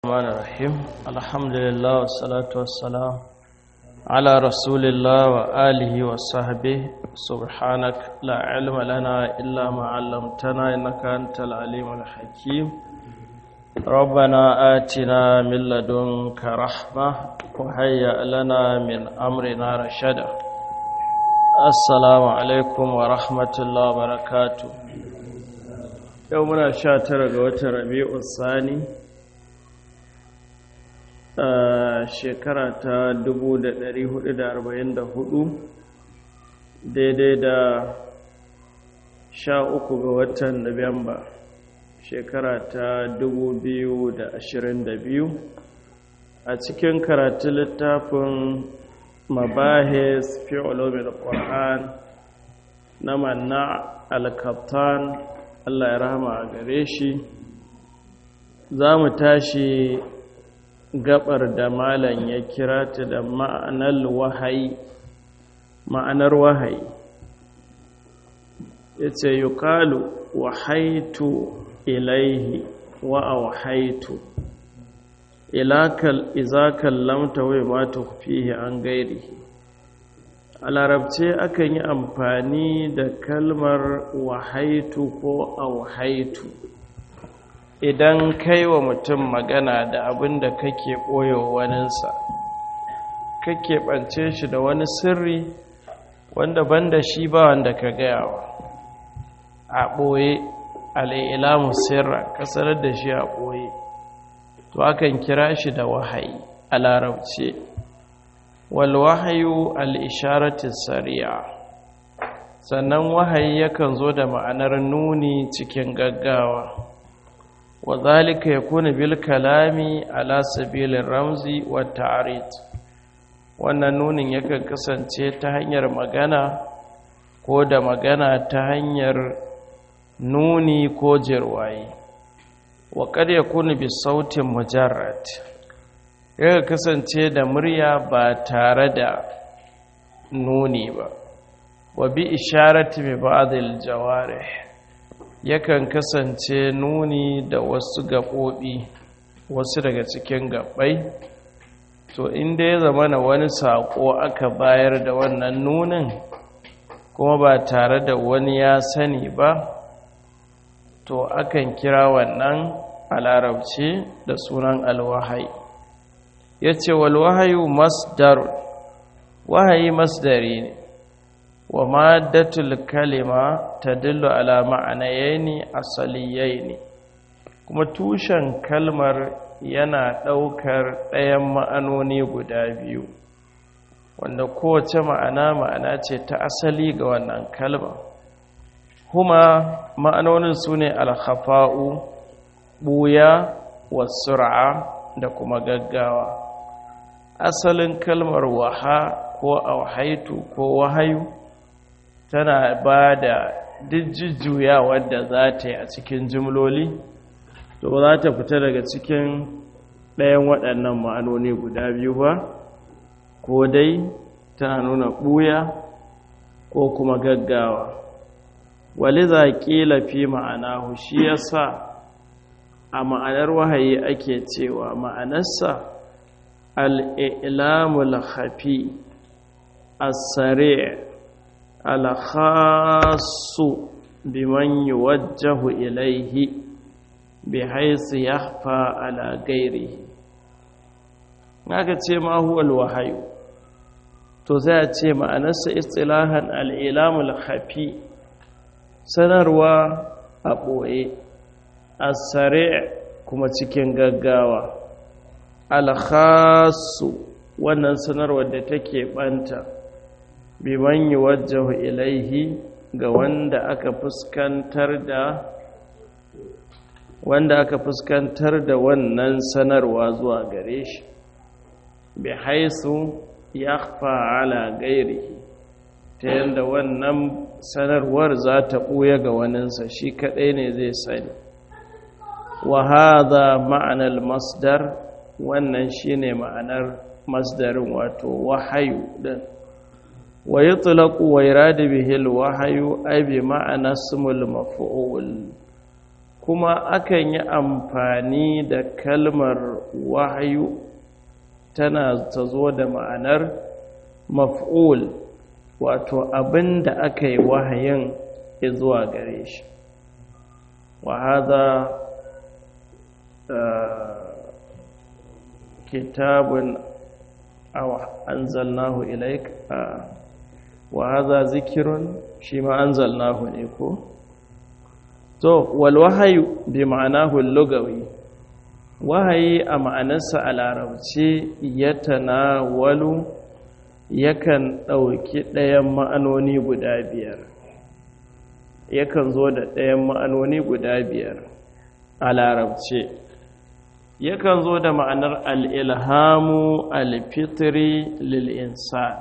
الرحمن الرحيم الحمد لله والصلاة والسلام على رسول الله وآله وصحبه سبحانك لا علم لنا إلا ما علمتنا إنك أنت العليم الحكيم ربنا آتنا من لدنك رحمة وهيأ لنا من أمرنا رشدا السلام عليكم ورحمة الله وبركاته يومنا شاتر قوة ربيع الثاني a shekara ta 1444 daidai da sha uku ga watan Nuwamba shekara ta 2022 a cikin karatu littafin mabahis fi ulumin qur'an na manna al-kaptan Allah ya rahama a gare shi za mu tashi gabar da malam ya kira ta da ma'anar wahayi ma'anar wahayi ya ce yukalu wahaitu ilaihi wa a wahaitu ilakal izakal lamta wai mata fiye an gairi a larabce akan yi amfani da kalmar wahaitu ko a wahaitu idan kai wa mutum magana da abin da kake ɓoye waninsa kake ɓance shi da wani sirri wanda banda shi ba wanda ka gayawa a ɓoye al'ilamu sirra kasarar da shi a ɓoye to akan kira shi da wahayi a larabce wal wahayu al'isharatin sari'a sannan wahayi yakan zo da ma'anar nuni cikin gaggawa وذلك يكون بالكلام على سبيل الرمز والتعريض wannan nunin yakan kasance ta hanyar magana ko da magana ta hanyar nuni ko jirwaye wa kad yakunu bi sautin mujarrad yakan kasance da murya ba tare da nuni ba wa bi isharati bi ba'd al jawarih yakan kasance nuni da wasu gaɓoɓi wasu daga cikin gaɓai to inda ya zama na wani saƙo aka bayar da wannan nunin kuma ba tare da wani ya sani ba to akan kira wannan a larabci da sunan alwahai ya ce walwahayu masdar wahayi masdari ne wa maddatul kalima tadullu ala ma'anayaini asaliyaini kuma tushen kalmar yana ɗaukar ɗayan ma'anoni guda biyu wanda kowace ma'ana ma'ana ce ta asali ga wannan kalma kuma ma'anonin su ne alhafa'u ɓuya wasur'a da kuma gaggawa asalin kalmar waha ko auhaitu ko wahayu tana ba da jujjuya wadda za ta yi a cikin jimloli to ba za ta fita daga cikin ɗayan waɗannan ma'anoni guda biyu ba ko dai tana nuna ɓuya ko kuma gaggawa wali za ƙila fi ma'ana shi ya sa a ma'anar wahayi ake cewa ma'anarsa al'ilamul hafi as-sari' الخاص بمن يوجه إليه بحيث يخفى على غيره haka ce ma huwa alwahayu to sai a ce ma'anarsa istilahan al'ilamul khafi sanarwa a ɓoye asare kuma cikin gaggawa alkhasu wannan sanarwar da take ɓanta biman yi wajahu ilaihi ga wanda aka fuskantar da wanda aka fuskantar da wannan sanarwa zuwa gare shi bi haisu ya ala gairihi ta yadda wannan sanarwar za ta ɓuya ga waninsa shi kaɗai ne zai sani wa haza ma'anar masdar wannan shine ma'anar masdarin wato wahayu din ويطلق ويراد به الوحي أي بمعنى اسم المفعول kuma akan yi amfani da kalmar wahayu tana ta zo da ma'anar maf'ul wato abin da aka yi wahayin zuwa gare shi wa haza kitabun anzalnahu ilaik wa haza zikirun shi ma anzalnahu ne ko to wal wahayu bi ma'anahu lugawi wahayi a ma'anarsa a larabci ya tanawalu yakan ɗauki ɗayan ma'anoni guda biyar yakan zo da ɗayan ma'anoni guda biyar a larabci yakan zo da ma'anar al'ilhamu alfitri lil'insan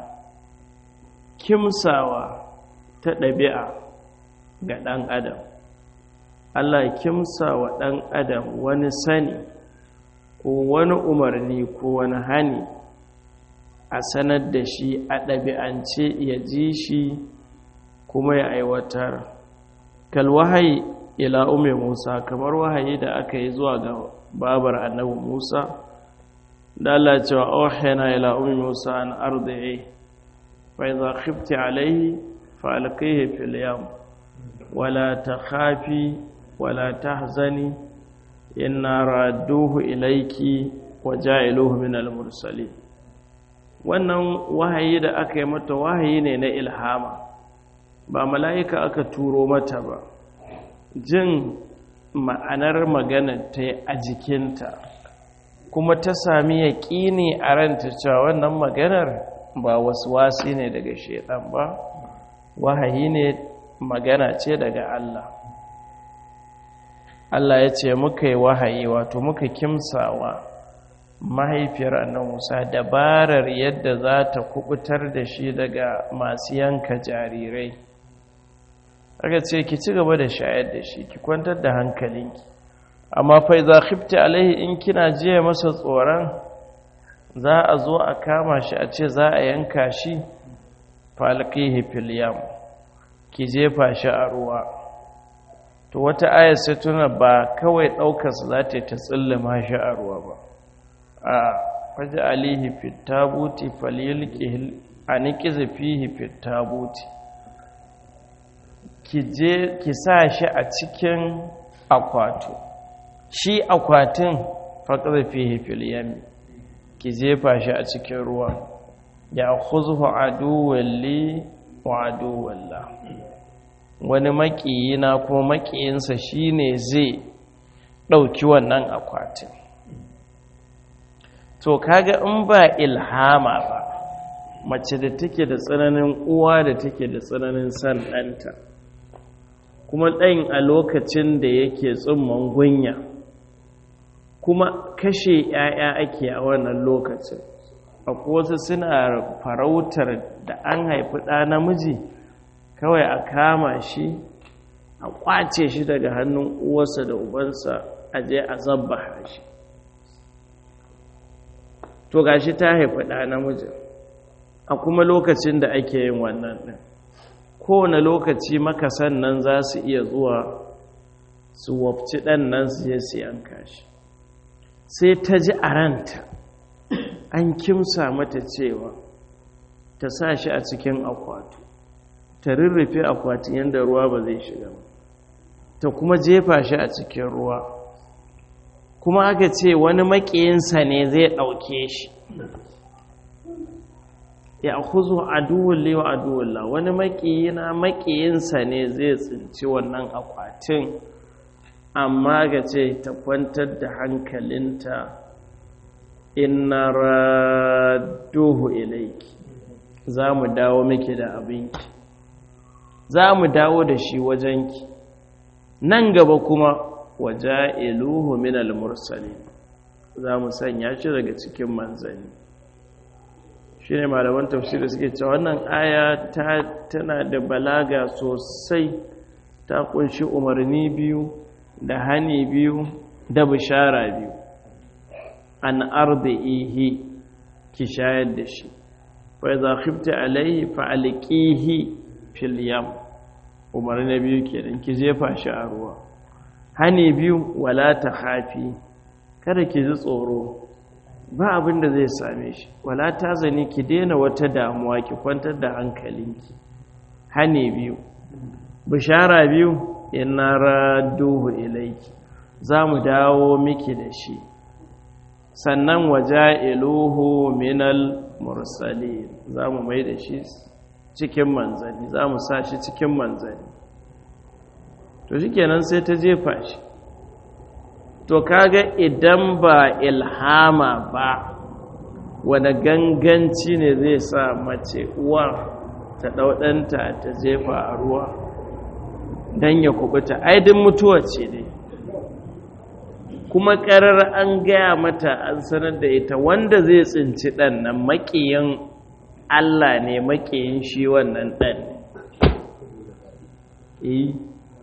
kimsawa ta ɗabi'a ga ɗan adam Allah kimsa wa ɗan adam wani sani ko wani umarni ko wani hani a sanar da shi a ɗabi'ance ya ji shi kuma ya aiwatar kalwahayi ila ume musa kamar wahayi da aka yi zuwa ga babar annabi musa da Allah cewa ohena ila ume musa an ardaye fa idza khifti alayhi fa alqihi fil yam wala takhafi wala tahzani inna radduhu ilayki wa ja'iluhu min al-mursalin wannan wahayi da aka yi mata wahayi ne na ilhama ba mala'ika aka turo mata ba jin ma'anar magana ta a jikinta kuma ta sami yaƙini a ranta cewa wannan maganar ba wasu wasi ne daga shaidan ba wahayi ne magana ce daga Allah Allah ya ce muka yi wahayi wato muka kimsawa mahaifiyar annan Musa dabarar yadda za ta kubutar da shi daga masu yanka jarirai aka ce ki ci gaba da shayar da shi ki kwantar da hankalinki amma fai za khifti alaihi in kina jiya masa tsoron za a zo a kama shi a ce za a yanka shi falqihi fil yam ki jefa shi a ruwa to wata ayar sai tuna ba kawai ɗaukar su za ta yi ta tsillima shi a ruwa ba a faji alihi fitabuti falilki a nikiza fihi fitabuti ki sa shi a cikin akwato shi akwatin faƙar fihi filiyami ki jefa shi a cikin ruwa ya khuzhu aduwalli wa aduwalla wani makiyina ko makiyinsa shine zai ɗauki wannan akwatin to kaga in ba ilhama ba mace da take da tsananin uwa da take da tsananin san ɗanta kuma ɗayin a lokacin da yake tsumman gunya kuma kashe ‘ya'ya ake a wannan lokacin akwai wasu suna farautar da an haifi ɗa namiji kawai a kama shi a ƙwace shi daga hannun uwarsa da ubansa a je a zabba shi to gashi ta haifi ɗa namiji a kuma lokacin da ake yin wannan ɗin kowane lokaci makasan nan za su iya zuwa su wafci ɗan nan su je su yanka shi sai ta ji a ranta an kimsa mata cewa ta sa shi a cikin akwatu ta rurrufe akwatin yadda ruwa ba zai shiga ba ta kuma jefa shi a cikin ruwa kuma aka ce wani maƙiyinsa ne zai ɗauke shi ya kuzo aduwulle wa aduwulla wani maƙiyina maƙiyinsa ne zai tsinci wannan akwatin amma ga ce ta kwantar da hankalinta inna raduhu ilaiki za mu dawo miki da abinki za mu dawo da shi wajenki nan gaba kuma waja'iluhu min al-mursalin za mu sanya shi daga cikin manzanni shi ne malaman tafsiri suke cewa wannan aya tana da balaga sosai ta kunshi umarni biyu da hani biyu da bishara biyu an ardihi ki shayar da shi fa idza khifta alayhi fa alqihi fil yam umarni biyu kenan ki jefa shi a ruwa hani biyu wala ta hafi kada ki ji tsoro ba abin da zai same shi wala ta zane ki daina wata damuwa ki kwantar da hankalinki hane biyu bishara biyu inna radduhu ilaiki za mu dawo miki da shi sannan waja'iluhu minal mursalin za mu mai da shi cikin manzanni za mu sa shi cikin manzanni to shi kenan sai ta jefa shi to kaga idan ba ilhama ba wani ganganci ne zai sa mace uwa ta ɗauɗanta ta jefa a ruwa don ya kubuta aidin mutuwa ce dai kuma ƙarar an gaya mata an sanar da ita wanda zai tsinci ɗan nan maƙiyin Allah ne maƙiyin shi wannan ɗan ne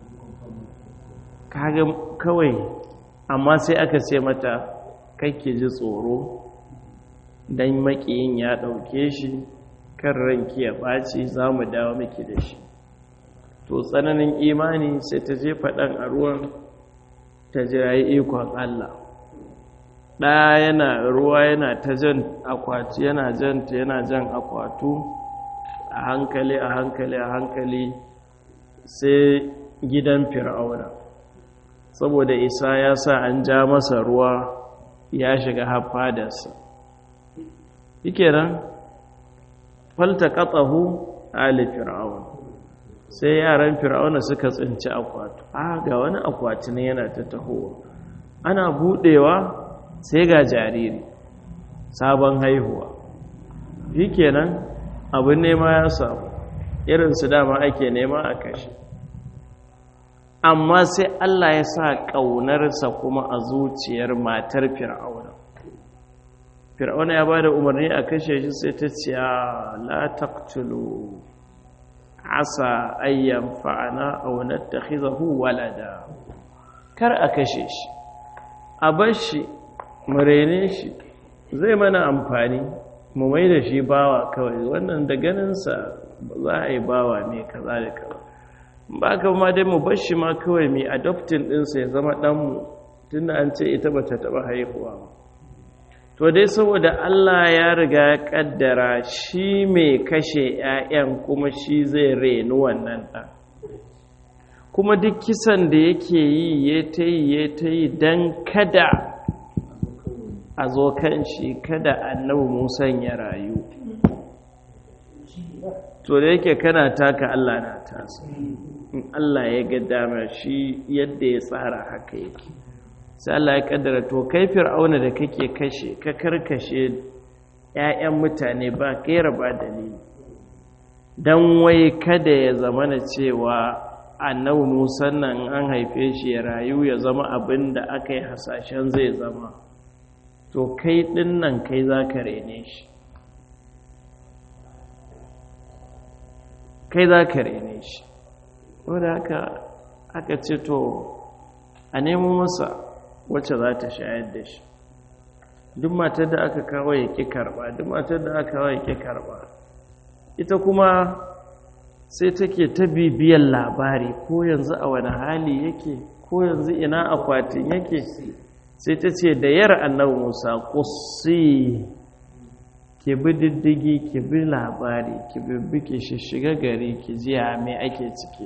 kaga kawai amma sai aka ce mata kake ji tsoro don maƙiyin ya ɗauke shi kan ranki ya ɓaci za mu dawo miki da shi to tsananin imani sai ta jefa ɗan a ruwan ta jirayi ikon Allah ɗaya yana ruwa yana ta jan akwati yana janta yana jan akwatu a hankali a hankali a hankali sai gidan fir'auna saboda isa ya sa an ja masa ruwa ya shiga hafadarsa yake nan falta katsahu ali fir'auna sai yaran fir'auna suka tsinci akwatu a ga wani akwati ne yana ta tahowa ana budewa sai ga jariri sabon haihuwa shikenan abin nema ya samu irin su dama ake nema a kashe amma sai Allah ya sa ƙaunarsa kuma a zuciyar matar fir'auna fir'auna ya ba da umarni a kashe shi sai ta ce la taqtulu asa ayyan fa'ana aw nattakhizahu walada kar a kashe shi a bar shi mu rene shi zai mana amfani mu mai da shi bawa kawai wannan da ganinsa za a yi bawa ne kaza da kaza ba ka ma dai mu bar shi ma kawai mai adoptin ɗinsa ya zama ɗanmu tunda an ce ita ba ta taɓa haihuwa ba to dai saboda Allah ya riga ya kaddara shi mai kashe 'ya'yan kuma shi zai reni wannan ɗan kuma duk kisan da yake yi ya ta yi ya ta yi don kada a zo kan shi kada annabi musan ya rayu to da yake kana taka Allah na tasa in Allah ya ga dama shi yadda ya tsara haka yake sai Allah ya kaddara to kai fir'auna da kake kashe ka karkashe ƴaƴan mutane ba kaira ba dalili dan wai kada ya zama na cewa annabi Musa nan an haife shi ya rayu ya zama abin da aka yi hasashen zai zama to kai din nan kai zaka rene shi kai zaka rene shi wanda haka aka ce to a nemo masa wacce za ta shayar da shi duk matar da aka kawo ya ƙi karɓa duk matar da aka kawo ya ƙi karɓa ita kuma sai take ta bibiyar labari ko yanzu a wani hali yake ko yanzu ina akwatin yake sai ta ce da yar annabi musa kusi ki bi diddigi ki bi labari ki bibbi ki shiga gari ki ji me ake ciki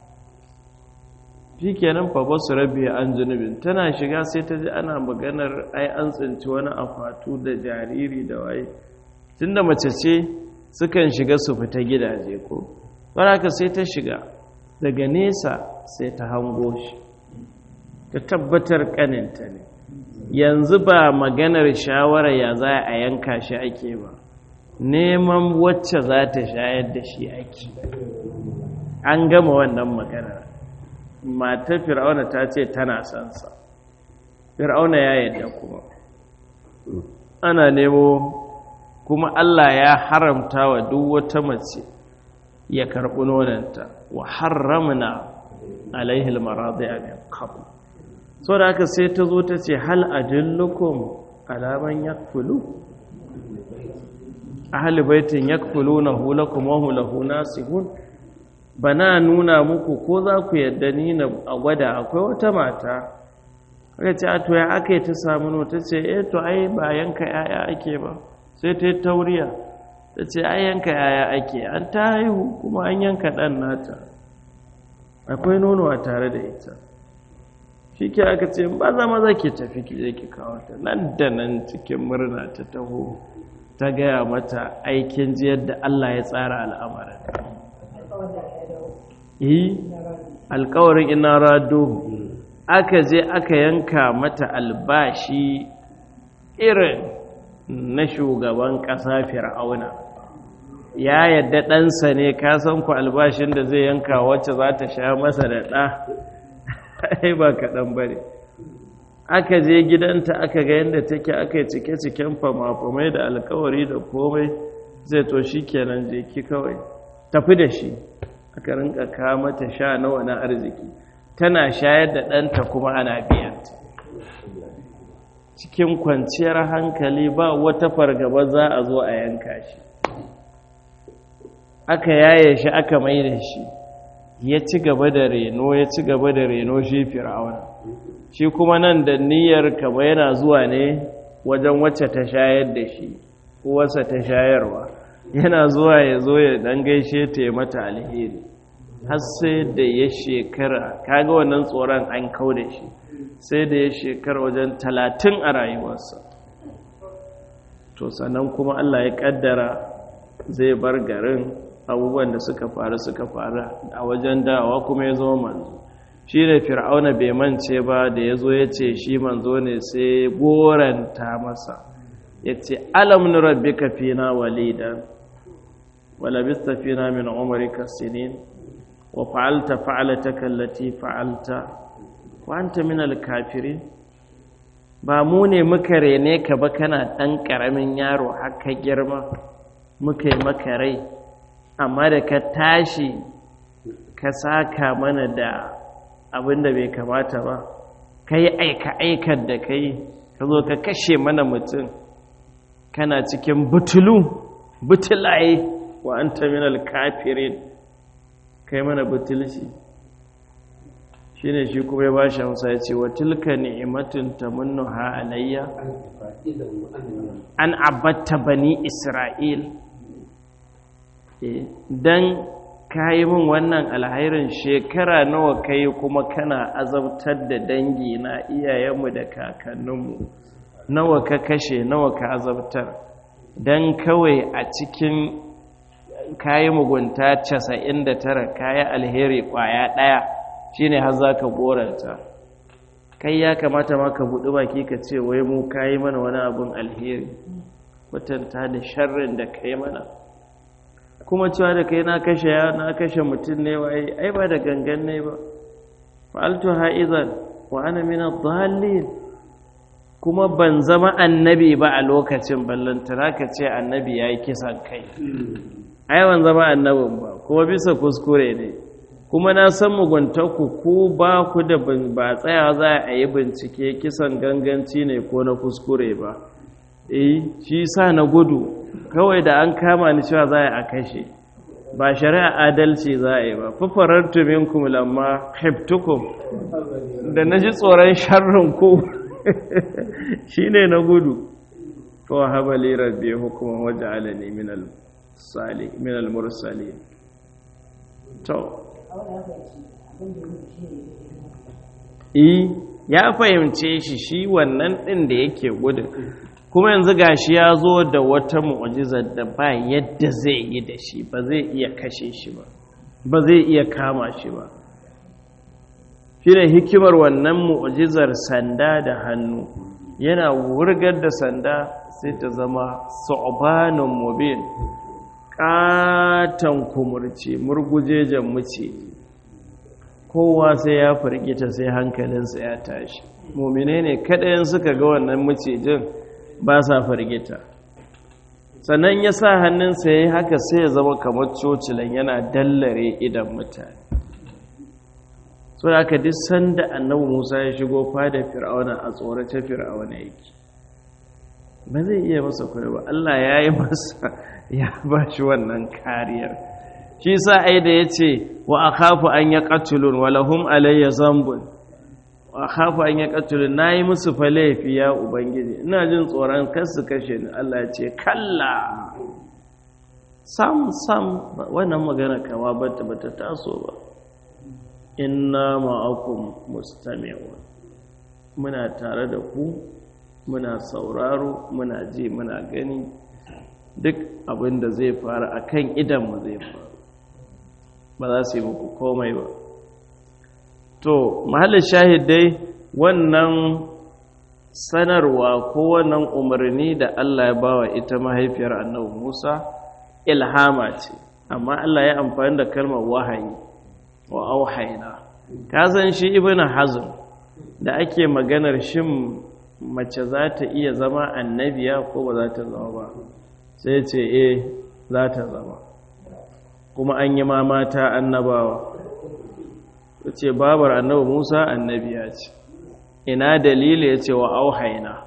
shi kenan fa basu rabi an zunubin tana shiga sai ta ji ana maganar ai an tsinci wani akwatu da jariri da waye tunda mace ce sukan shiga su fita gidaje ko baraka sai ta shiga daga nesa sai ta hango shi ta tabbatar kaninta ne yanzu ba maganar shawara ya za a yanka shi ake ba neman wacce za ta shayar da shi ake an gama wannan maganar matar fir'auna ta ce tana sansa fir'auna ya yadda kuma ana nemo kuma Allah ya haramta wa duk wata mace ya karɓi nonanta wa haramna alaihi almaradi'a min qabl so da haka sai ta zo ta ce hal adullukum alaman yakfulu ahli baitin yakfulunahu lakum wa hum lahu nasihun bana nuna muku ko za ku yadda ni na a gwada akwai wata mata aka ce a to ya aka yi ta samu no ta ce eh to ai ba yanka yaya ake ba sai ta yi tauriya ta ce ai yanka yaya ake an ta haihu kuma an yanka ɗan nata akwai nono a tare da ita shi ke aka ce ba za maza ke tafi ki je ki kawo ta nan da nan cikin murna ta taho ta gaya mata aikin ji yadda Allah ya tsara al'amarin yi alkawarin ina rado aka je aka yanka mata albashi irin na shugaban ƙasa fir'auna ya yadda ɗansa ne kasan ku albashin da zai yanka wacce za ta sha masa da ɗa ai ba kaɗan ba ne aka je gidanta aka ga yadda take aka yi cike-ciken fama-famai da alkawari da komai zai to shi kenan je ki kawai tafi da shi aka rinka mata sha nawa na arziki tana shayar da ɗanta kuma ana biyanta cikin kwanciyar hankali ba wata fargaba za a zo a yanka shi aka yaye shi aka mai da shi ya ci gaba da reno ya ci gaba da reno shi fir'auna shi kuma nan da niyyar kama yana zuwa ne wajen wacce ta shayar da shi uwarsa ta shayarwa yana zuwa ya zo ya dan gaishe ta ya mata alheri har sai da ya shekara kaga wannan tsoron an kau da shi sai da ya shekara wajen talatin a rayuwarsa to sannan kuma Allah ya kaddara zai bar garin abubuwan da suka faru suka faru a wajen dawa kuma ya zama manzo shi ne fir'auna bai mance ba da ya zo ya ce shi manzo ne sai goranta masa ya ce alam nurabbika fina walidan walabista fina min umarika sinin wa fa'alta fa'alataka allati fa'alta wa anta min alkafirin ba mu ne muka rene ka ba kana ɗan ƙaramin yaro haka girma muka yi maka rai amma da ka tashi ka saka mana da abin da bai kamata ba ka yi aika-aikar da ka yi ka zo ka kashe mana mutum kana cikin butulu butulaye wa an terminal kafirin ka yi mana butulci shi ne shi kuma ya ba shi hamsa ya ce wa tilka ni'imatin ta ha alayya an abatta bani isra'il don ka yi min wannan alhairin shekara nawa ka yi kuma kana azabtar da dangi na iyayenmu da kakanninmu nawa ka kashe nawa ka azabtar don kawai a cikin kayi mugunta casa'in da tara kayi alheri kwaya ɗaya shine har za ka goranta kai ya kamata ma ka buɗi baki ka ce wai mu kayi mana wani abin alheri kwatanta da sharrin da ka yi mana kuma cewa da kai na kashe ya na kashe mutum ne wa ai ba da gangan ne ba fa'altu ha'izan wa ana min ad-dallin kuma ban zama annabi ba a lokacin ballantana ka ce annabi yayi kisan kai ai ban zama annabin ba kuma bisa kuskure ne kuma na san muguntaku ku ba ku da ba tsaya za a yi bincike kisan ganganci ne ko na kuskure ba eh shi sa na gudu kawai da an kama ni cewa za a kashe ba shari'a adalci za a yi ba fafarartu minkum lamma khiftukum da naji tsoron sharrin ku shine na gudu to habali rabbi hukuma waj'alani min al-salih min al-mursalin to eh ya fahimce shi shi wannan din da yake gudun kuma yanzu gashi ya zo da wata mu'ajizar da ba yadda zai yi da shi ba zai iya kashe shi ba ba zai iya kama shi ba shi ne hikimar wannan mu'ajizar sanda da hannu yana wurgar da sanda sai ta zama su'banin mubin katon kumurci murgujejen muce kowa sai ya firgita sai hankalinsa ya tashi mumine ne kaɗayan suka ga wannan macijin ba sa firgita sannan ya sa hannunsa ya yi haka sai ya zama kamar cocilan yana dallare idan mutane so da aka duk sanda annabi musa ya shigo fada fir'auna a tsorace fir'auna yake ba zai iya masa kwaya ba allah ya yi masa ya ba shi wannan kariyar shi sa ai da ya ce wa a kafu an ya ƙatulun walahum alayya zambun a hafa an ya katulu na yi musu fa laifi ya ubangiji ina jin tsoron kasu kashe ni Allah ya ce kalla sam sam wannan magana kama bata bata taso ba inna ma'akum mustami'un muna tare da ku muna sauraro muna ji muna gani duk abin da zai faru akan idan mu zai faru ba za su yi muku komai ba to mahallin shahidai wannan sanarwa ko wannan umarni da Allah ya bawa ita mahaifiyar annabi Musa ilhama ce amma Allah ya amfani da kalmar wahayi wa auhaina ka san shi ibnu hazm da ake maganar shin mace za ta iya zama annabiya ko ba za ta zama ba sai ce eh za ta zama kuma an yi ma mata annabawa ce babar annabi Musa annabiya ce ina dalili ya ce wa auhaina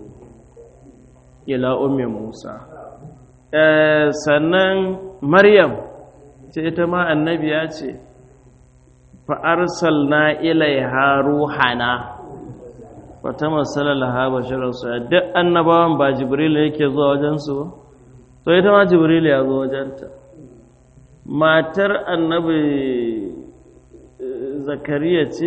ila ummi Musa sannan Maryam ce ita ma annabiya ce fa arsalna ilaiha ruhana wata matsala laha bashirar su duk annabawan ba jibril yake zuwa wajensu to ita ma jibril ya zo wajenta matar annabi zakariya ce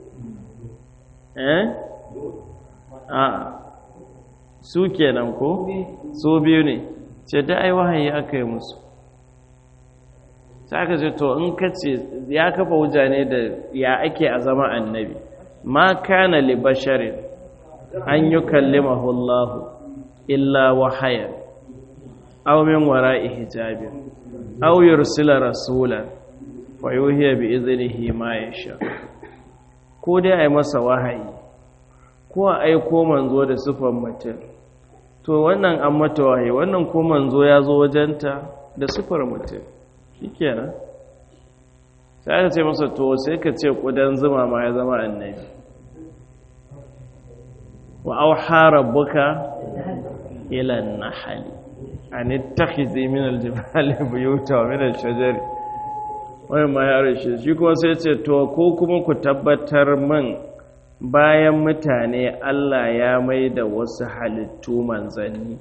eh a su kenan ko su biyu ne ce da ai wahayi aka yi musu sai aka ce to in ka ce ya kafa wuja ne da ya ake a zama annabi ma kana li basharin an yi kallimahu Allah illa wahayan aw min wara'i hijabin aw yursila rasulan fa yuhiya bi iznihi ma yasha ko dai ai masa wahayi ko a aiko manzo da sifan mutum to wannan an mata wahayi wannan ko manzo ya zo wajenta da sifar mutum shikenan sai aka ce masa to sai ka ce kudan zuma ma ya zama annabi wa auha rabbuka ila an-nahli an ittakhidhi min al-jibali buyuta wa min ash-shajari wani ma ya rashe shi kuma sai ce to ko kuma ku tabbatar man bayan mutane Allah ya mai da wasu halittu manzanni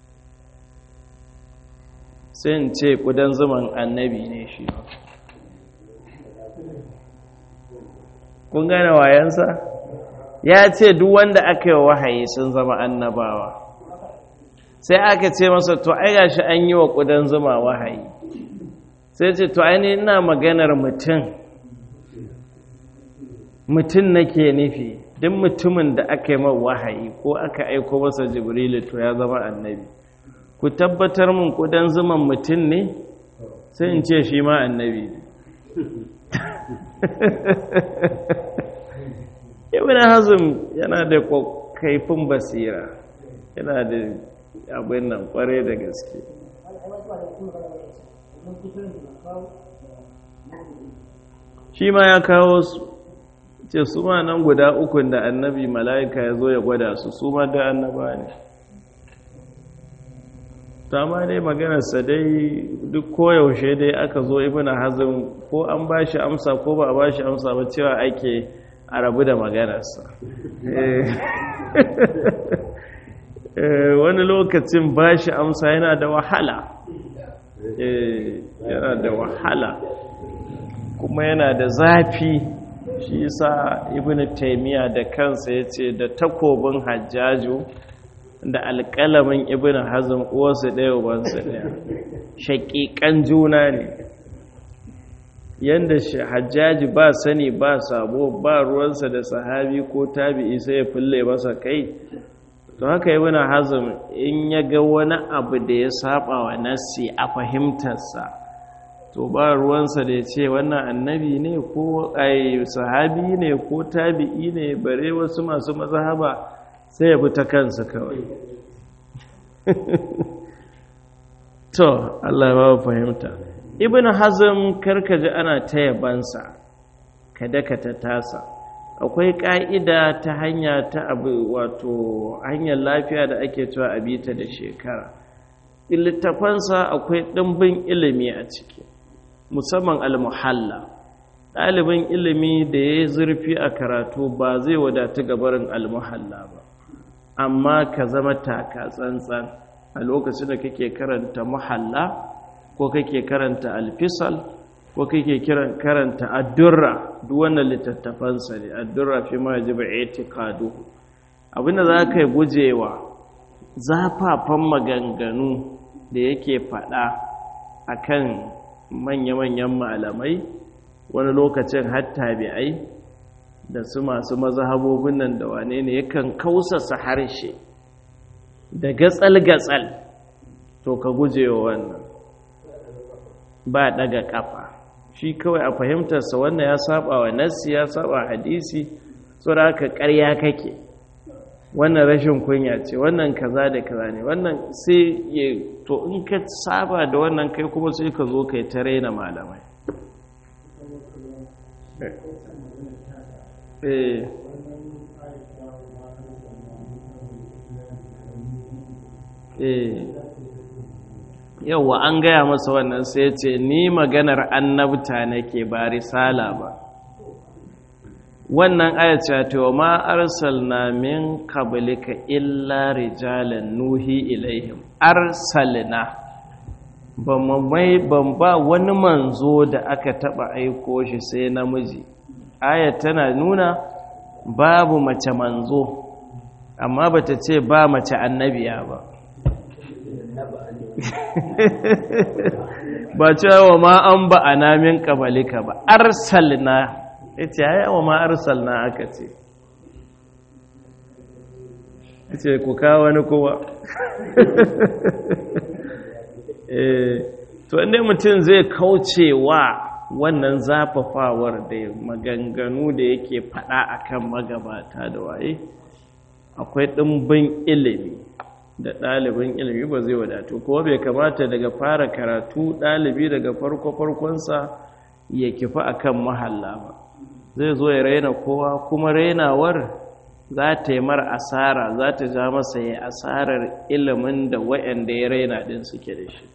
sai in ce kudan zuman annabi ne shi kun gane wayansa ya ce duk wanda aka yi wahayi sun zama annabawa sai aka ce masa to ai gashi an yi wa kudan zuma wahayi sai ce to ai ina maganar mutum mutum nake nufi duk mutumin da aka yi wahayi ko aka aiko masa jibrilu to ya zama annabi ku tabbatar mun kudan zuman mutum ne sai in ce shi ma annabi ne ibn hazm yana da kaifin basira yana da abin nan kware da gaske shi ma ya kawo su ce su ma nan guda ukun da annabi mala'ika ya zo ya gwada su su ma da annaba ne ta ma dai maganarsa dai duk koyaushe dai aka zo ibina hazin ko an ba shi amsa ko ba a ba shi amsa ba cewa ake a rabu da maganarsa wani lokacin ba shi amsa yana da wahala yana da wahala kuma yana da zafi shi yasa ibn taimiyya da kansa ya ce da takobin hajjaju da alƙalamin ibn hazm uwarsu ɗaya ubansu ɗaya shaƙiƙan juna ne yadda hajjaji ba sani ba sabo ba ruwansa da sahabi ko tabi'i sai ya fulle masa kai to haka ibn hazm in ya ga wani abu da ya saba wa nassi a fahimtarsa to ba ruwansa da ya ce wannan annabi ne ko ai sahabi ne ko tabi'i ne bare wasu masu mazhaba sai ya bi ta kansa kawai to Allah ba fahimta ibn hazm karkaji ana ta yabansa kada ka ta tasa akwai ka'ida ta hanya ta abu wato hanyar lafiya da ake cewa abita da shekara littafansa akwai ɗimbin ilimi a ciki musamman al-muhalla ɗalibin ilimi da ya yi zurfi a karatu ba zai wadatu gabarin almuhalla ba amma ka zama taka tsantsan a lokacin da kake karanta muhalla ko kake karanta alfisal ko kake karanta addurra duk wannan littattafansa ne addurra fi ma yajibu i'tiqadu abinda za ka yi gujewa zafafan maganganu da yake faɗa akan manya-manyan malamai wani lokacin hatta bi'ai da su masu mazhabobin nan da wane ne yakan kausasa harshe da gatsal-gatsal to ka gujewa wannan ba daga kafa shi kawai a fahimtarsa wannan ya saba wa nassi ya saba hadisi saboda haka ƙarya kake wannan rashin kunya ce wannan kaza da kaza ne wannan sai ya to in ka saba da wannan kai kuma sai ka zo kai ta raina malamai eh eh yauwa an gaya masa wannan sai ya ce ni maganar annabta nake ba risala ba wannan ayace ta wa ma arsalna min qablika illa rijalan nuhi ilaihim arsalna ban mai ban ba wani manzo da aka taba aiko shi sai namiji ayat tana nuna babu mace manzo amma bata ce ba mace annabiya ba ba cewa ma an ba a namin kabalika ba arsalna ya ce ya yawa ma arsalna aka ce ya ce ku kawo wani kowa to inda mutum zai kauce wa wannan zafafawar da maganganu da yake fada akan magabata da waye akwai ɗimbin ilimi da ɗalibin ilimi ba zai wadatu kuma bai kamata daga fara karatu ɗalibi daga farko-farkonsa ya kifa akan mahalla ba zai zo ya raina kowa kuma rainawar za ta yi mar asara za ta ja masa ya asarar ilimin da wa'anda ya raina ɗin suke da shi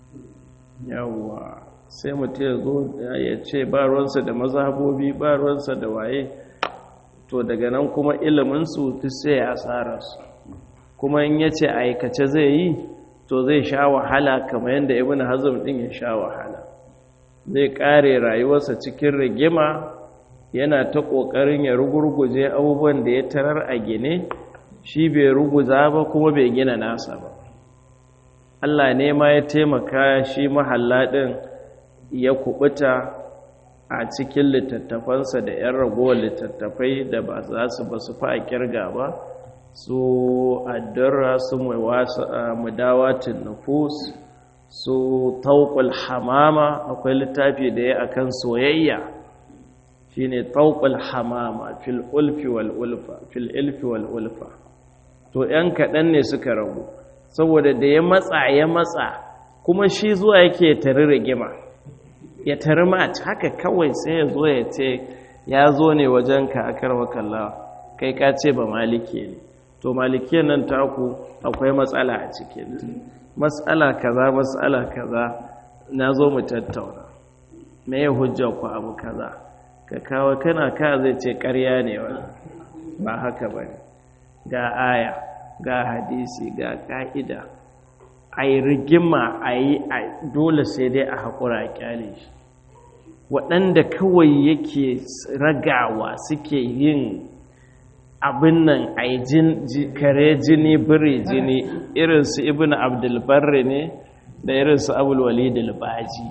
yawwa sai mutum ya zo ya ce ba ruwansa da mazhabobi ba ruwansa da waye to daga nan kuma iliminsu duk sai ya asararsu kuma in yace aikace zai yi to zai sha wahala kamar yadda ibn hazm din ya sha wahala zai kare rayuwarsa cikin rigima yana ta kokarin ya rugurguje abubuwan da ya tarar a gine shi bai ruguza ba kuma bai gina nasa ba Allah ne ma ya taimaka shi mahalla din ya kubuta a cikin littattafansa da 'yan ragowar littattafai da ba za su ba su fa kirga ba su addurra su mudawatin nufus su tauƙul hamama akwai littafi da ya akan soyayya shine tauƙul hamama fil ulfi wal ulfa fil ilfi wal ulfa to yan kaɗan ne suka ragu saboda da ya matsa ya matsa kuma shi zuwa yake tari rigima ya tari mat haka kawai sai ya zo ya ce ya zo ne wajenka a karwa kallawa kai ka ce ba maliki ne to malikiyar nan taku akwai matsala a cikin matsala kaza matsala kaza na zo mu tattauna me ya hujjar ku abu kaza ka kawo kana ka zai ce ƙarya ne wani ba haka ba ne ga aya ga hadisi ga ƙa'ida a yi rigima a yi dole sai dai a haƙura a ƙyale shi waɗanda kawai yake ragawa suke yin abin nan a yi kare jini biri jini irinsu ibn abdulbarri ne da irinsu abulwali dalbaji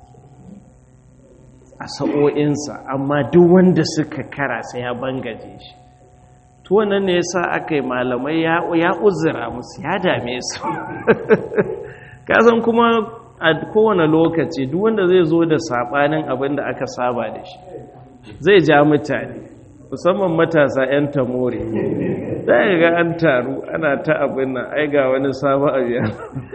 a sa'o'insa amma duk wanda suka kara sai ya bangaje shi to wannan ne yasa aka yi malamai ya uzura musu ya dame su kasan kuma a kowane lokaci duk wanda zai zo da saɓanin abin da aka saba da shi zai ja mutane musamman matasa 'yan tamore za a ga an taru ana ta abin nan ai ga wani sabon abiya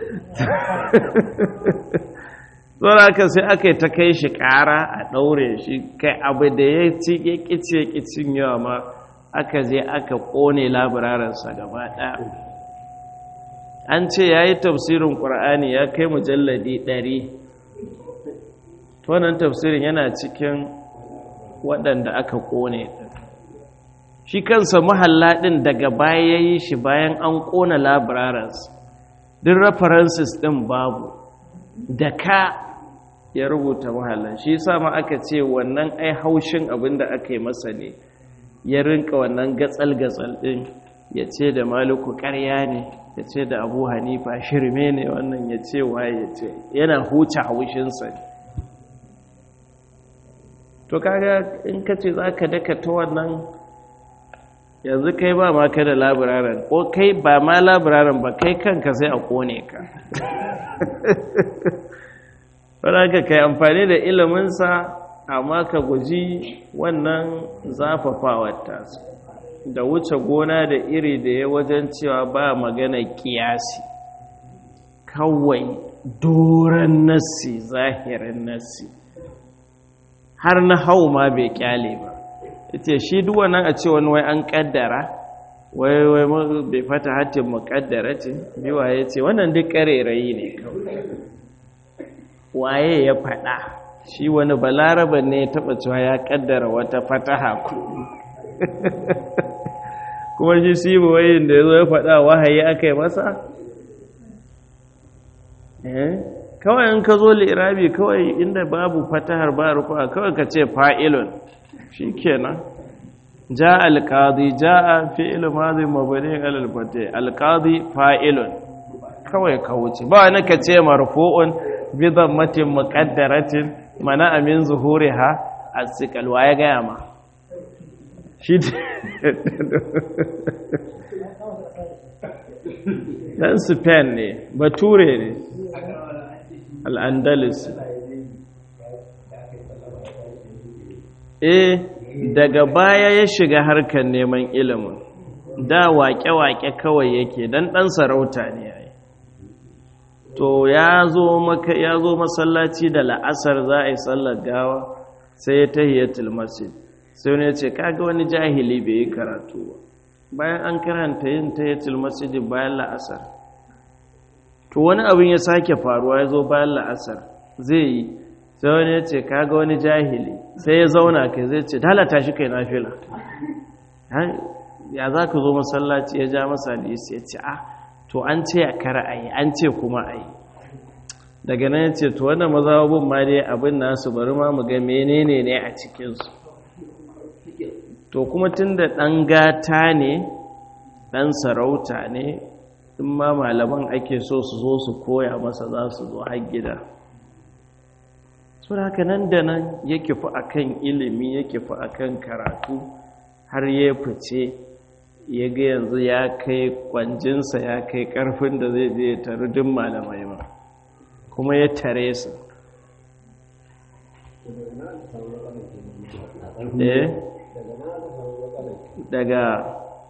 zuwa aka sai aka yi ta kai shi ƙara a ɗaure shi kai abu da ya ci ya ƙici ya ƙicin yawa ma aka je aka ƙone labararinsa gaba ɗaya an ce ya yi tafsirin ƙur'ani ya kai mujalladi ɗari wannan tafsirin yana cikin waɗanda aka ƙone shi kansa mahalla ɗin daga baya ya yi shi bayan an ƙona labararas duk references ɗin babu da ka ya rubuta mahallan shi ma aka ce wannan ai haushin abin da aka yi masa ne ya rinka wannan gatsal-gatsal ɗin ya ce da maluku ƙarya ne ya ce da abu hanifa shirme ne wannan ya ce waye ya ce yana huce haushinsa ne to kaga in ka ce za ka daka ta wannan yanzu kai ba ma ka da labiraren ko kai ba ma labiraren ba kai kanka sai a kone ka wadda ka kai amfani da iliminsa amma ka guji wannan zafafawar tasu da wuce gona da iri da ya wajen cewa ba magana kiyasi kawai doron nassi zahirin nassi har na hau ma bai kyale ba ita shi duwa nan a ce wani wai an kaddara wai wai bai fata hatin mukaddara ce biwa ya ce wannan duk karerayi ne kawai waye ya fada shi wani balaraban ne ya taba cewa ya kaddara wata fataha ku kuma shi sibu wayin da ya zo ya fada wahayi aka yi masa kawai in ka zo lirabi kawai inda babu fatahar ba rufa kawai ka ce fa'ilun shi kenan ja alƙadi ja a fi'il mazi mabani alalfate alƙadi fa'ilun kawai ka wuce ba wani ka ce marfu'un bidan matin muƙaddaratin mana amin zuhuri ha a tsikalwa ya gaya ma shi ɗan spain ne bature ne al'andalus eh daga baya ya shiga harkar neman ilimin da waƙe-waƙe kawai yake don ɗan sarauta ne ya yi to ya zo masallaci da la'asar za a yi sallar gawa sai ya tahiyatul masjid sai wani ya ce kaga wani jahili bai yi karatu ba bayan an karanta yin tahiyatul masjid bayan la'asar to wani abin ya sake faruwa ya zo bayan la'asar zai yi sai wani ya ce kaga wani jahili sai ya zauna kai zai ce dalata shi kai na fila ya za ka zo masallaci ya ja masa hadisi ya ce a to an ce a kara a yi an ce kuma a yi daga nan ya ce to wannan mazababin ma dai abin nasu bari ma mu ga menene ne a cikinsu to kuma tun da ɗan gata ne ɗan sarauta ne in ma malaman ake so su zo su koya masa za su zo har gida suna haka nan da nan ya kifi a kan ilimi ya kifi a kan karatu har ya fice ya ga yanzu ya kai kwanjinsa ya kai karfin da zai je tare duk malamai ma kuma ya tare su eh daga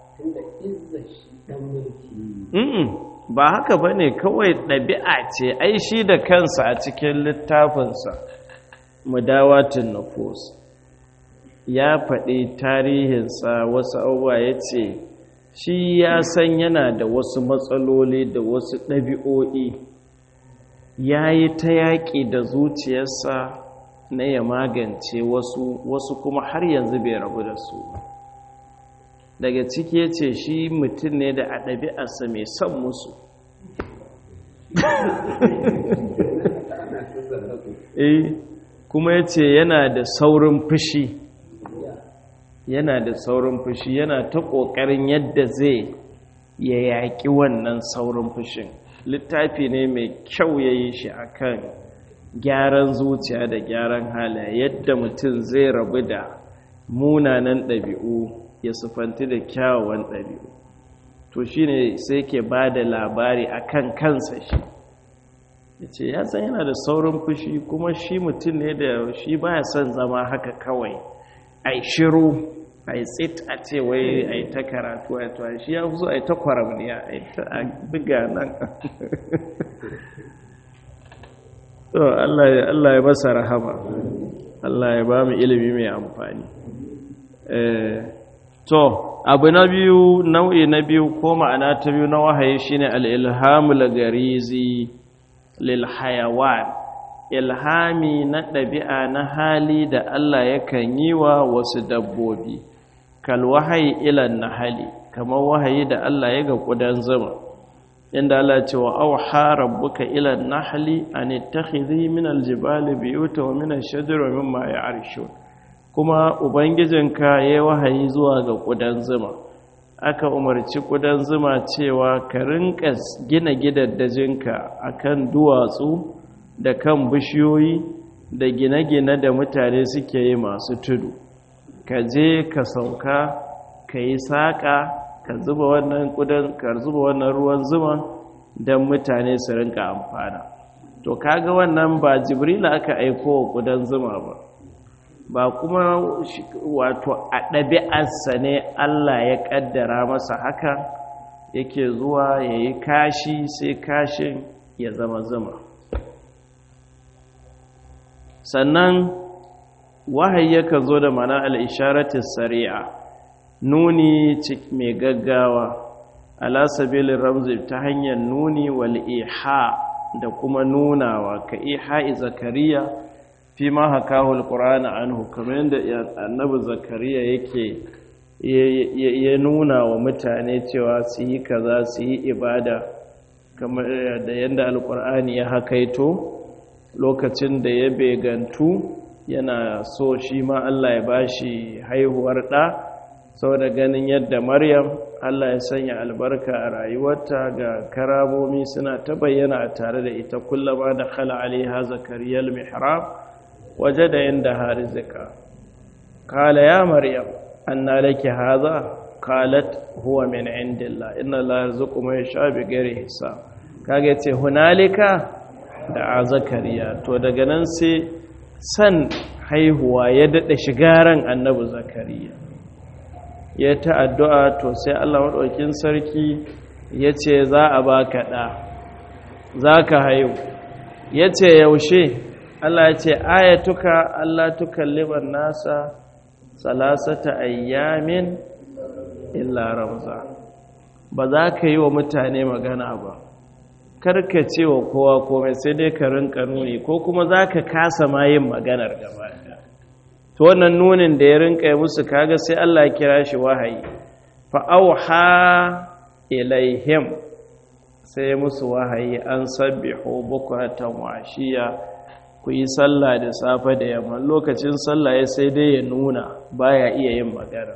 ba haka ba ne kawai ɗabi'a ce ai shi da kansa a cikin littafinsa mudawatin nufus ya faɗi tarihinsa wasu abubuwa ya ce shi ya san yana da wasu matsaloli da wasu ɗabi'o'i ya yi ta yaƙi da zuciyarsa na ya magance wasu wasu kuma har yanzu bai rabu da su daga ciki ya ce shi mutum ne da a ɗabi'arsa mai son musu eh kuma ya ce yana da saurin fushi yana da saurin fushi yana ta ƙoƙarin yadda zai ya yaƙi wannan saurin fushin littafi ne mai kyau ya yi shi akan gyaran zuciya da gyaran halaye yadda mutum zai rabu da munanan ɗabi'u ya sufanti da kyawawan ɗabi'u to shi ne sai ke ba da labari a kan kansa shi ya ce ya san yana da saurin fushi kuma shi mutum ne da shi baya son zama haka kawai a yi shiru a yi tsit a ce wai a yi ta karatu a tuwa shi ya fi so a yi ta kwaramniya a yi ta buga nan to Allah ya masa rahama Allah ya ba mu ilimi mai amfani to abu na biyu nau'i na biyu ko ma'ana ta biyu na wahayi shine al-ilhamul garizi lil hayawan ilhami na ɗabi'a na hali da Allah yakan yi wa wasu dabbobi kal wahayi ilan nahali kamar wahayi da Allah ya ga ƙudan zuma inda Allah ce wa auha rabbuka ilan nahli an ittakhidhi min aljibali biyuta wa min ash-shajari wa mimma ya'rishun kuma ubangijinka yayi wahayi zuwa ga ƙudan zuma aka umarci ƙudan zuma cewa ka rinka gina gidaddajinka akan duwatsu da kan bishiyoyi da gine-gine da mutane suke yi masu tudu ka je ka sauka ka yi saƙa ka zuba wannan ƙudan ka zuba wannan ruwan zuma don mutane su rinka amfana to kaga wannan ba jibrila aka aiko wa ƙudan zuma ba ba kuma wato a ɗabi'arsa ne Allah ya ƙaddara masa haka yake zuwa ya yi kashi sai kashin ya zama zuma sannan wahayi yakan zo da mana al'isharatin sari'a nuni mai gaggawa ala sabilin ramzi ta hanyar nuni wal iha da kuma nunawa ka iha zakariya fi ma hakahu alqur'ana anhu kamar yadda annabi zakariya yake ya nuna wa mutane cewa su yi kaza su yi ibada kamar da yadda alqur'ani ya hakaito lokacin da ya begantu yana so shi ma Allah ya bashi haihuwar ɗa saboda ganin yadda maryam Allah ya sanya albarka a rayuwarta ga karamomi suna ta bayyana a tare da ita kullama da khala alaiha zakariyal mihrab waje da yadda harizika kala ya maryam anna laki haza qalat huwa min indillah inna la yarzuqu man yasha bi ghairi hisab kage ce hunalika da a zakariya to daga nan sai san haihuwa ya daɗa shigaran annabi zakariya ya ta addu'a to sai Allah maɗaukin sarki ya ce za a ba ka ɗa za ka haihu ya ce yaushe Allah ya ce ayatuka Allah tukalliban nasa salasata ayyamin illa ramza ba za ka yi wa mutane magana ba karka ce wa kowa komai sai dai ka rinka nuni ko kuma za ka kasa ma yin maganar gaba to wannan nunin da ya rinka yi musu kaga sai Allah ya kira shi wahayi fa auha ilaihim sai musu wahayi an sabbihu bukratan wa ashiya ku yi sallah da safe da yamma lokacin sallah ya sai dai ya nuna baya iya yin magana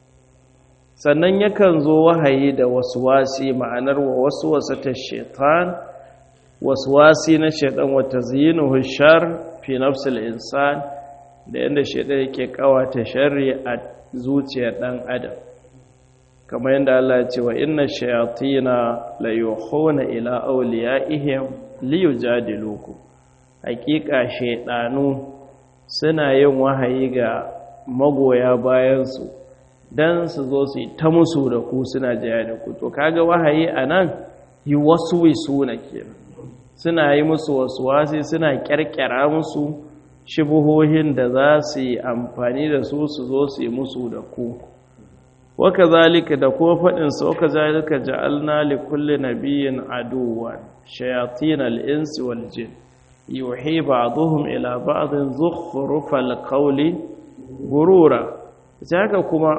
sannan yakan zo wahayi da waswasi ma'anar wa waswasa ta shaitan waswasi na shaitan wa tazyinuhu shar fi nafsil insan da yanda shaitan yake kawata sharri a zuciyar dan adam kamar yadda Allah ya ce wa inna shayatina la yuhuna ila awliyaihim liyujadilukum hakika shaidanu suna yin wahayi ga magoya bayansu don su zo su yi ta musu da ku suna jaya da ku to kaga wahayi a nan yi wasu wisu na kenan suna yi musu wasu wasi suna kyarkyara musu shibuhohin da za su yi amfani da su su zo su yi musu da ku waka zalika da kuma faɗinsa waka zalika ja'alna li kulli nabiyyin aduwan shayatin al-insi wal jin yuhi ba'dhum ila ba'dhin zukhrufal qawli gurura haka kuma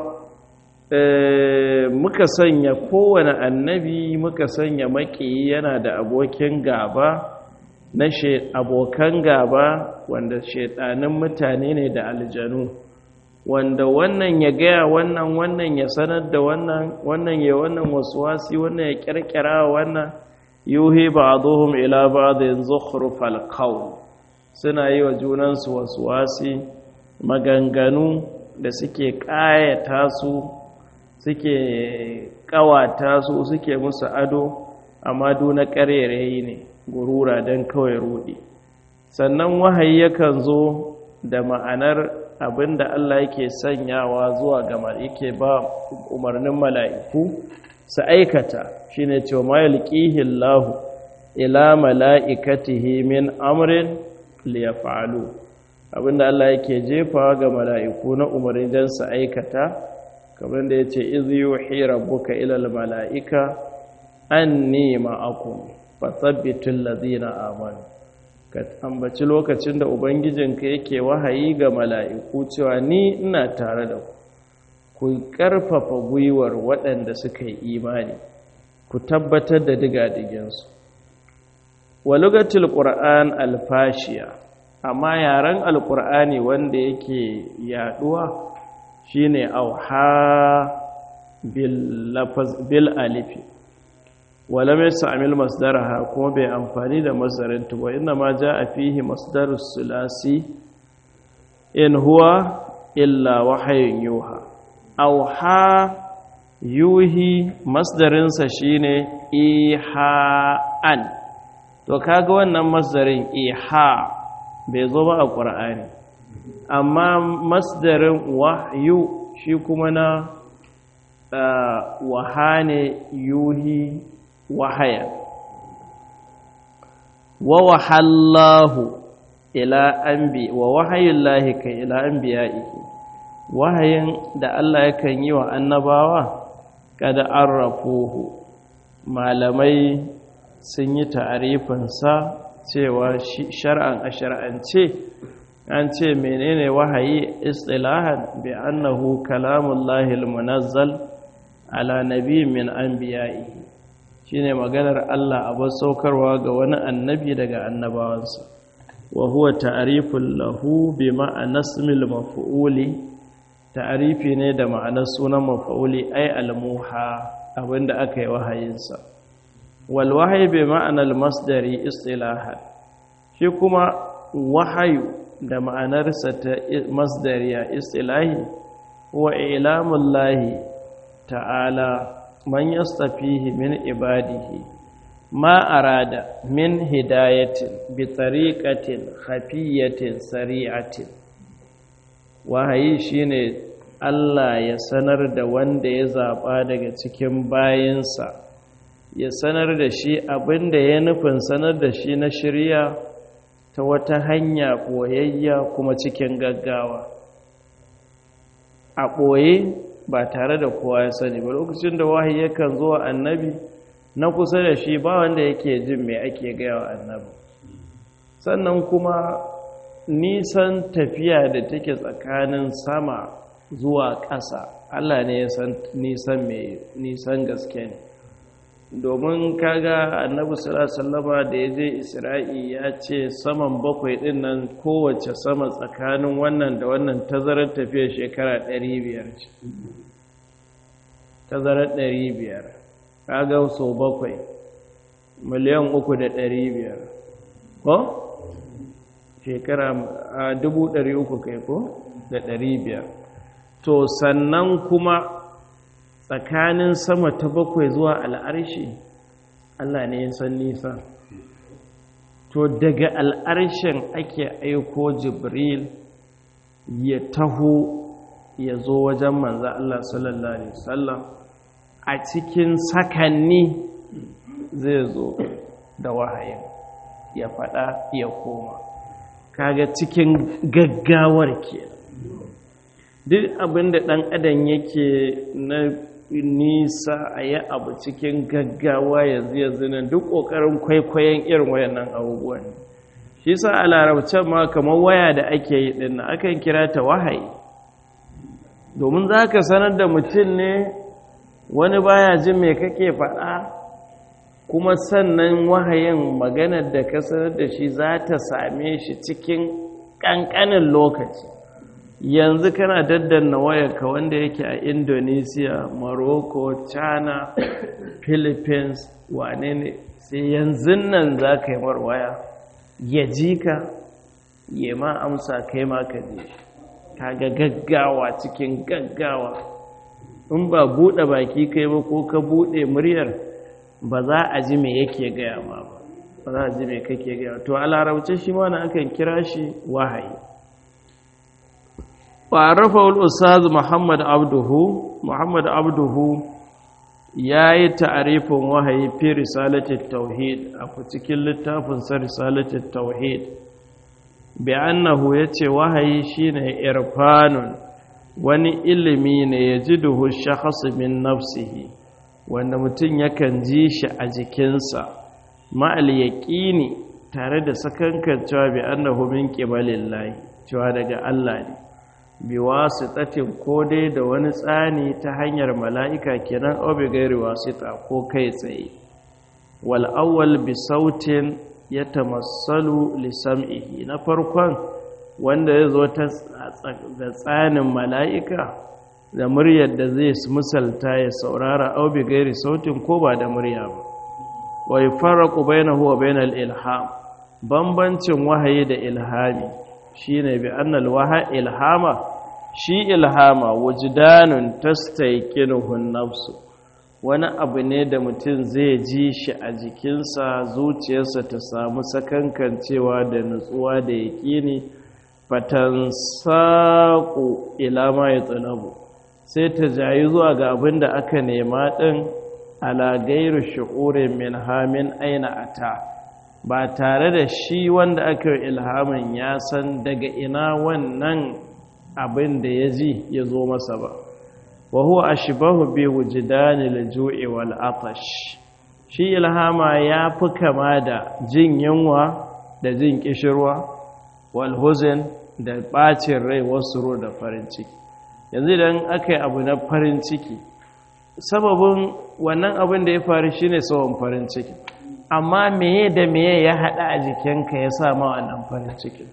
muka sanya kowane annabi muka sanya maki yana da abokin gaba na abokan gaba wanda shaidanin mutane ne da aljanu wanda wannan ya gaya wannan wannan ya sanar da wannan wannan ya wannan wasi wannan ya kirkira wannan yuhi ba'dhum ila ba'dhin zukhrufal qawl suna yi wa junansu wasi maganganu da suke ƙayata su suke ƙawata su suke musu ado amma na ƙarerayi ne gurura don kawai rudi sannan wahayi yakan zo da ma'anar abinda Allah yake sanyawa zuwa ga yake ba umarnin mala'iku su aikata shine cewa ma yalqihi Allah ila mala'ikatihi min amrin liyaf'alu abinda Allah yake jefawa ga mala'iku na umarni don su aikata kamar da ya ce izu yuhi rabbuka ilal mala'ika an nema akun fasabbitun lazina amanu ka ambaci lokacin da ubangijinka yake wahayi ga mala'iku cewa ni ina tare da ku ku ƙarfafa gwiwar waɗanda suka yi imani ku tabbatar da digadiginsu walugatul ƙura'an alfashiya amma yaren alƙur'ani wanda yake yaɗuwa shine auha bil alifi wala mai sa'amil masdaraha kuma bai amfani da masdarin tuba inda ma ja a fihi masdarus sulasi in huwa illa wahayin yuha auha yuhi masdarinsa shine iha'an to kaga wannan masdarin iha bai zo ba a ƙur'ani amma masdarin wahyu shi kuma na wahane yuhi wahaya wa wahallahu ila anbi wa wahayullahi kai ila anbiya'ihi wahayin da Allah yakan yi wa annabawa kada arrafuhu malamai sun yi ta'arifinsa cewa shar'an a shar'ance an ce menene wahayi istilahan bi annahu kalamullahi almunazzal ala nabi min anbiya'ihi shine maganar Allah a saukarwa ga wani annabi daga annabawansa wa huwa ta'rifun lahu bi ma'ana ismil maf'uli ta'rifi ne da ma'anar sunan maf'uli ay al-muha abinda aka yi wahayinsa wal wahyi bi ma'ana al-masdari istilahan shi kuma wahayu da ma'anarsa ta masdariya istilahi wa ilamullahi ta'ala man yastafihi min ibadihi ma arada min hidayatin bi tariqatin khafiyatin sari'atin wahayi shine Allah ya sanar da wanda ya zaba daga cikin bayinsa ya sanar da shi abinda ya nufin sanar da shi na shirya ta wata hanya boyayya kuma cikin gaggawa a ɓoye ba tare da kowa ya sani ba lokacin da wahayi yakan zo annabi na kusa da shi ba wanda yake jin mai ake gaya wa annabi sannan kuma nisan tafiya da take tsakanin sama zuwa ƙasa Allah ne ya san nisan mai nisan gaske ne domin kaga annabi sallallahu da ya je isra'i ya ce saman bakwai din nan kowace sama tsakanin wannan da wannan tazarar tafiya shekara 500 ce tazarar 500 kaga so bakwai miliyan uku da 500 ko shekara a dubu ɗari uku kai ko da ɗari biyar to sannan kuma tsakanin sama ta bakwai zuwa al'arshi Allah ne ya san nisa to daga al'arshin ake aiko jibril ya taho ya zo wajen manza Allah sallallahu Alaihi wasallam a cikin sakanni zai zo da wahayin ya faɗa ya koma kaga cikin gaggawar ke duk abinda ɗan adam yake na nisa a yi abu cikin gaggawa yanzu yanzu nan duk ƙoƙarin kwaikwayon irin wayannan abubuwan shi sa a larabcen ma kamar waya da ake yi ɗin na akan kira ta wahayi domin za ka sanar da mutum ne wani baya jin me kake faɗa kuma sannan wahayin maganar da ka sanar da shi za ta same shi cikin ƙanƙanin lokaci yanzu kana daddanna wayarka wanda yake a indonesia morocco china philippines wane ne sai yanzu nan za ka yi marwaya ya ji ka ya ma amsa kai ma ka ji kaga gaggawa cikin gaggawa in ba buɗe baki kai ba ko ka buɗe muryar ba za a ji me yake gaya ma ba ba za a ji me kake gaya to a larabce shi ma na akan kira shi wahayi وعرفه الأستاذ محمد عبده محمد عبده yayi ta'arifin wahayi fi risalatit tauhid a cikin littafin sa risalatit tauhid bi annahu yace wahayi shine irfanun wani ilimi ne yajiduhu shakhs min nafsihi wanda mutum yakan ji shi a jikinsa ma'al yaqini tare da sakankan cewa bi annahu min qibalillahi cewa daga Allah ne bi wasitatin ko dai da wani tsani ta hanyar mala'ika kenan aw bi gairi wasita ko kai tsaye wal awwal bi sautin yatamassalu li sam'ihi na farkon wanda ya zo ta da tsanin mala'ika da muryar da zai misalta ya saurara aw bi gairi sautin ko ba da murya ba wa yufarraqu bainahu wa bainal ilham bambancin wahayi da ilhami shine bi annal waha ilhama shi ilhama wujdanun tastayqinuhu nafsu wani abu ne da mutum zai ji shi a jikinsa zuciyarsa ta samu sakankancewa da nutsuwa da yaƙini fatan saƙo ilama ya tsanabu sai ta jayi zuwa ga abin da aka nema ɗin ala gairu shi'urin min hamin aina ata ba tare da shi wanda aka yi ilhamin ya san daga ina wannan abin da ya ji ya zo masa ba wa huwa ashbahu bi wujdani al-ju'i wal atash shi ilhama ya fi kama da jin yunwa da jin kishirwa wal huzn da bacin rai wasu da farin ciki yanzu idan aka yi abu na farin ciki sababin wannan abin da ya faru shine sabon farin ciki amma meye da meye ya hada a jikinka ya sa ma wannan farin cikin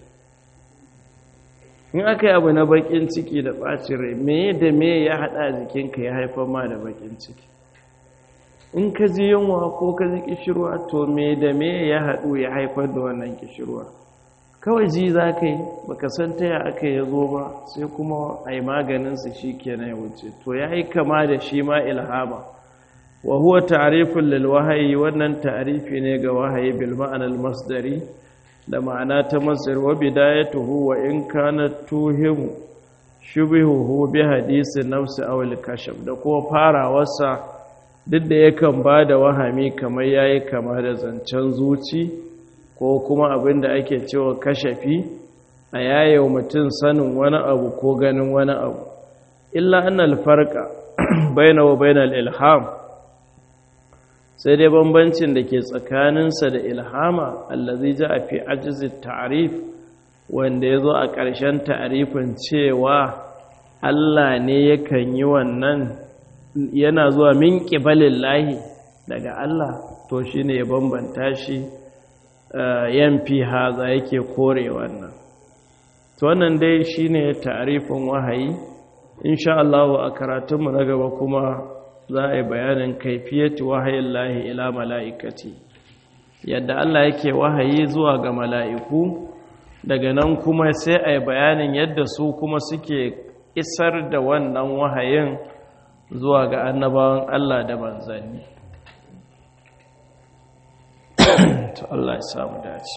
in aka yi abu na bakin ciki da ɓacin rai meye da meye ya hada a jikinka ya haifar ma da bakin ciki in ka ji yunwa ko ka ji kishirwa to me da meye ya haɗu ya haifar da wannan kishirwa kawai ji za ka yi baka san taya aka ya zo ba sai kuma a yi maganinsa shi kenan ya wuce to ya yi kama da shi ma ilhama wa huwa ta'rifun lil wahayi wannan ta'rifi ne ga wahayi bil ma'anar masdari da ma'ana ta masdar wa bidayatuhu wa in kana tuhimu shubihuhu bi hadisi nafsi aw al kashf da ko farawarsa duk da yakan ba da wahami kamar yayi kama da zancen zuci ko kuma abin da ake cewa kashafi a yayewa mutum sanin wani abu ko ganin wani abu illa annal farqa baina wa bainal ilham sai dai bambancin da ke tsakaninsa da ilhama allazi ja fi ajzi ta'rif wanda yazo a ƙarshen ta'rifin cewa Allah ne yakan yi wannan yana zuwa min qibalillahi daga Allah to shine ya bambanta shi yanfi haza yake kore wannan to wannan dai shine ta'rifin wahayi insha Allah a karatunmu na gaba kuma za a yi bayanin kaifiyatu wahayin lahi ila mala'ikati yadda Allah yake wahayi zuwa ga mala'iku daga nan kuma sai a yi bayanin yadda su kuma suke isar da wannan wahayin zuwa ga annabawan Allah da manzanni to Allah ya samu dace